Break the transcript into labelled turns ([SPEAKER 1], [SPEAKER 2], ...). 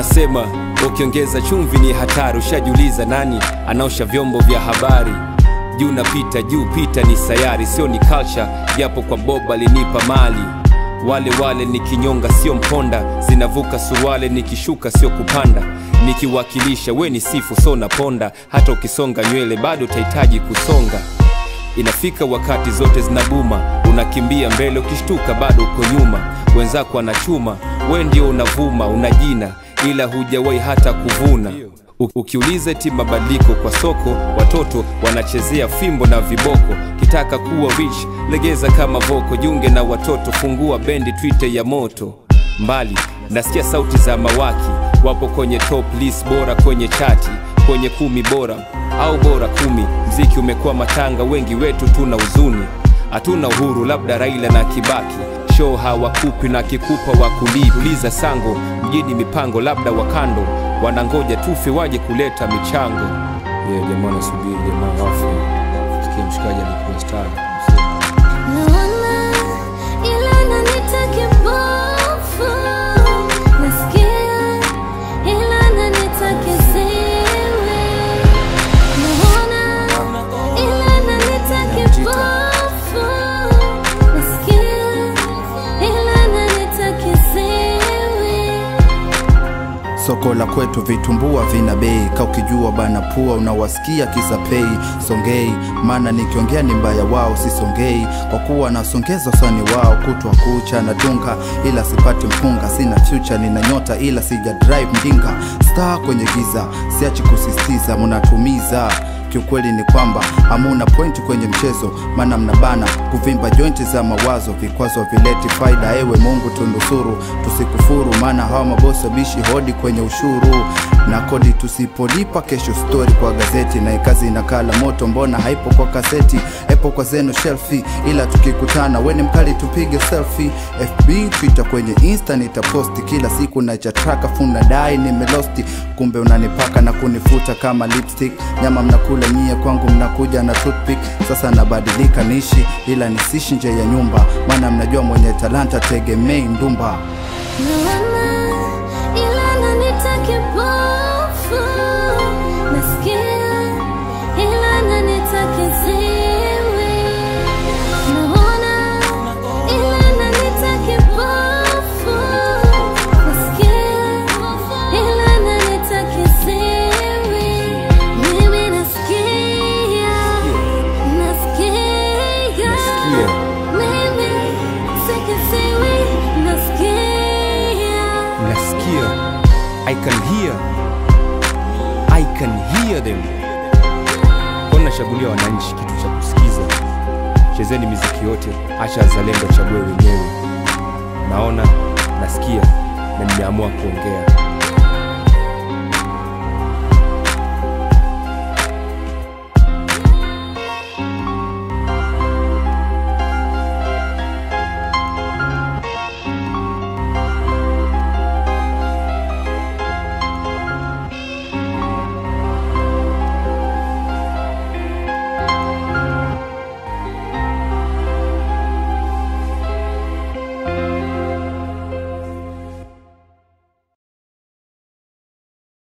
[SPEAKER 1] wanasema ukiongeza chumvi ni hatari ushajiuliza nani anaosha vyombo vya habari juu napita juu pita ni sayari sio ni culture japo kwa bob alinipa mali wale wale ni kinyonga sio mponda zinavuka suruale nikishuka sio kupanda nikiwakilisha we ni sifu so naponda hata ukisonga nywele bado utahitaji kusonga inafika wakati zote zinabuma unakimbia mbele ukishtuka bado uko nyuma wenzako anachuma we ndio unavuma una jina ila hujawahi hata kuvuna U- ukiuliza ti mabadiliko kwa soko watoto wanachezea fimbo na viboko kitaka kuwa rich legeza kama voko junge na watoto fungua bendi twite ya moto mbali nasikia sauti za mawaki wapo kwenye top list bora kwenye chati kwenye kumi bora au bora kumi mziki umekuwa matanga wengi wetu tuna huzuni hatuna uhuru labda raila na kibaki show hawakupi na kikupa wakuliuliza sango mjini mipango labda wakando wanangoja tufe waje kuleta michango yeah, jamaa nasubiri jamaa wafe sikia mshikaji alikuwa star
[SPEAKER 2] Naona ila nanita kipofu, nasikia ila nanita kiziwi. Naona ila nanita kipofu, nasikia ila nanita kiziwi.
[SPEAKER 3] soko la kwetu vitumbua vina bei ka ukijua bana pua unawasikia kisa pei songei maana nikiongea ni mbaya wao sisongei kwa kuwa nasongeza usani wao kutwa kucha na dunga ila sipati mpunga sina future nina nyota ila sija drive mdinga star kwenye giza siachi kusisitiza mnatumiza kiukweli ni kwamba hamuna pointi kwenye mchezo maana mnabana kuvimba jointi za mawazo vikwazo vileti faida ewe mungu tunusuru tusikufuru maana hawa mabosi wabishi hodi kwenye ushuru na kodi tusipolipa kesho stori kwa gazeti na ikazi inakala moto mbona haipo kwa kaseti epo kwa zenu shelfi ila tukikutana weni mkali tupige selfie fb twitter kwenye insta nitaposti kila siku nachatraka funa dai nimelosti kumbe unanipaka na kunifuta kama lipstick nyama mnakula nyie kwangu mnakuja na toothpick sasa nabadilika nishi ila nisishi nje ya nyumba maana mnajua mwenye talanta tegemei ndumba
[SPEAKER 2] Naona ila nanita kipofu, nasikia ila nanita kiziwi. Naona ila nanita kipofu, nasikia ila nanita kiziwi. Mimi nasikia, nasikia,
[SPEAKER 1] Nasikia.
[SPEAKER 2] mimi si kiziwi, nasikia.
[SPEAKER 1] nasikia i can hear i can hear them kwani nashagulia wananchi kitu cha kusikiza chezeni miziki yote acha zalendo chague wenyewe naona nasikia na nimeamua kuongea